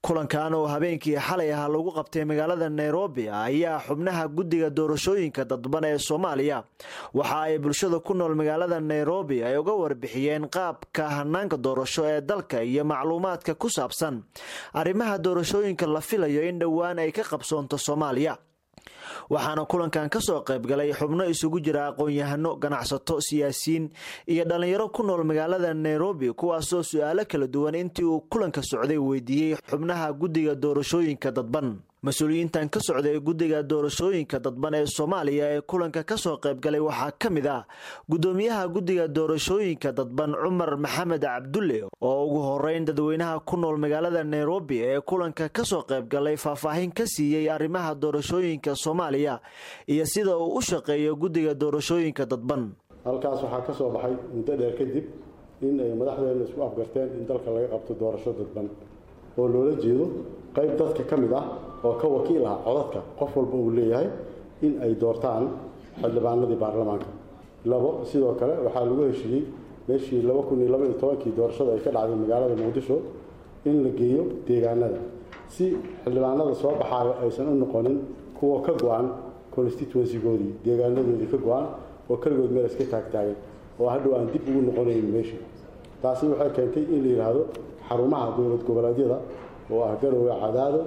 kulankan oo habeenkii xalay ahaa lagu qabtay magaalada nairobi ayaa xubnaha guddiga doorashooyinka dadban ee soomaaliya waxa ay bulshada ku nool magaalada nairobi ay uga warbixiyeen qaabka hanaanka doorasho ee dalka iyo macluumaadka ku saabsan arrimaha doorashooyinka la filayo in dhowaan ay ka qabsoonto soomaaliya waxaana kulankan ka soo qaybgalay xubno isugu jira aqoon-yahano ganacsato siyaasiyiin iyo dhallinyaro ku nool magaalada nairobi kuwaasoo su-aalo kala duwan intii uu kulanka socday weydiiyey xubnaha guddiga doorashooyinka dadban mas-uuliyiintan ka socday guddiga doorashooyinka dadban ee soomaaliya ee kulanka kasoo qaybgalay waxaa ka mid ah guddoomiyaha guddiga doorashooyinka dadban cumar maxamed cabdulle oo ugu horeyn dadweynaha ku nool magaalada nairobi ee kulanka kasoo qaybgalay faahfaahin ka siiyey arrimaha doorashooyinka soomaaliya iyo sida uu u shaqeeyo guddiga doorashooyinka dadban halkaas waxaa ka soo baxay muddo dheer kadib in ay madaxdeena isku afgarteen in dalka laga qabto doorasho dadban oo loola jeedo qayb dadka ka mid ah oo ka wakiil ah codadka qof walba uu leeyahay in ay doortaan xildhibaanadii baarlamaanka labo sidoo kale waxaa lagu heshiiyey meeshii laba kun iyo laba iyo tobankii doorashada ay ka dhacday magaalada muqdisho in la geeyo deegaanada si xildhibaanada soo baxaayo aysan u noqonin kuwa ka go-an constituencygoodii deegaanadoodii ka go-an oo keligood meel iska taagtaagan oo hadhow aan dib ugu noqonayn meeshii taasi waxay keentay in la yidhaahdo xarumaha dowlad goboleedyada oo ah garowe cadaado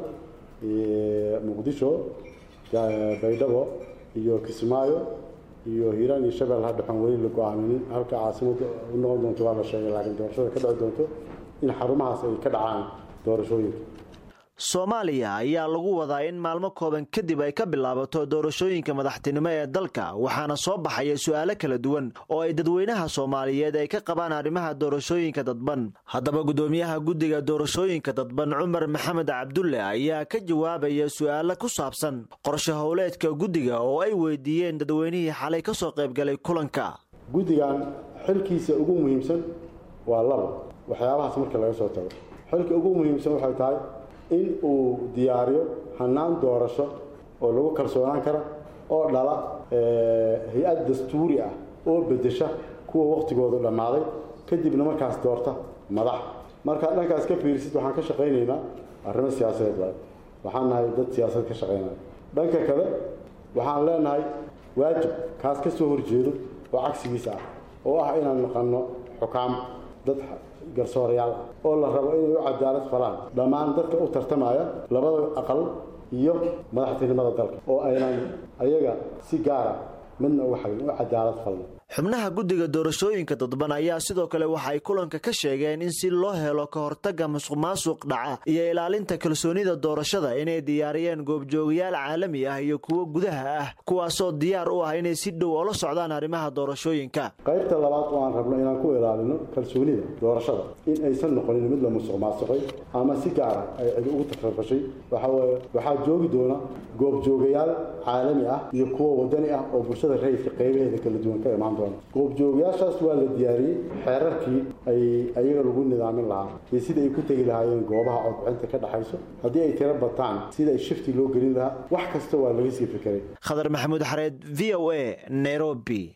muqdisho baydhabo iyo kismaayo iyo hiiraan iyo shabeel hadhaxan weli la go-aaminin halka caasimada u noqon doonto waa la sheegay laakiin doorashada ka dhici doonto in xarumahaas ay ka dhacaan doorashooyinka soomaaliya ayaa lagu wadaa in maalmo kooban kadib ay ka bilaabato doorashooyinka madaxtinimo ee dalka waxaana soo baxaya su-aalo kala duwan oo ay dadweynaha soomaaliyeed ay ka qabaan arrimaha doorashooyinka dadban haddaba guddoomiyaha guddiga doorashooyinka dadban cumar maxamed cabdulle ayaa ka jawaabaya su-aalo ku saabsan qorshe howleedka guddiga oo ay weydiiyeen dadweynihii xalay ka soo qaybgalay kulanka guddigan xilkiisa ugu muhiimsan waa labo waxyaabahaas marka laga soo tago xilka ugu muhiimsan waxay tahay in uu diyaariyo hanaan doorasho oo lagu kalsoonaan kara oo dhala hay-ad dastuuri ah oo bedesha kuwa wakhtigoodu dhammaaday kadibna markaas doorta madax markaad dhankaas ka fiirisid waxaan ka shaqaynaynaa arrimo siyaasadeed waay waxaan nahay dad siyaasad ka shaqaynaya dhanka kale waxaan leenahay waajib kaas ka soo horjeedo oo cagsigiisa ah oo ah inaan naqanno xukaam dad garsoorayaal ah oo la rabo inay u cadaalad falaan dhammaan dadka u tartamaya labada aqal iyo madaxtinimada dalka oo aynan ayaga si gaara midna uga xagin u cadaalad falno xubnaha guddiga doorashooyinka dadban ayaa sidoo kale waxay kulanka ka sheegeen in si loo helo ka hortagga musuq maasuq dhaca iyo ilaalinta kalsoonida doorashada inay diyaariyeen goobjoogayaal caalami ah iyo kuwo gudaha ah kuwaasoo diyaar u ah inay si dhow oola socdaan arrimaha doorashooyinka qaybta labaad oo aan rabno inaan ku ilaalino kalsoonida doorashada in aysan noqonin mid la musuq maasuqay ama si gaara ay cidi ugu takrafashay waxaweye waxaa joogi doona goobjoogayaal caalami ah iyo kuwo wadani ah oo bulshada rayidka qaybaheeda kala duwan ka imaan goobjoogayaashaas waa la diyaariyey xeerarkii ay ayaga lagu nidaamin lahaa iyo sida ay ku tegi lahaayeen goobaha codbixinta ka dhexayso haddii ay tiro bataan sida ay shifti loo gelin lahaa wax kasta waa laga sii fikiray khadar maxamuud xareed v o a nairobi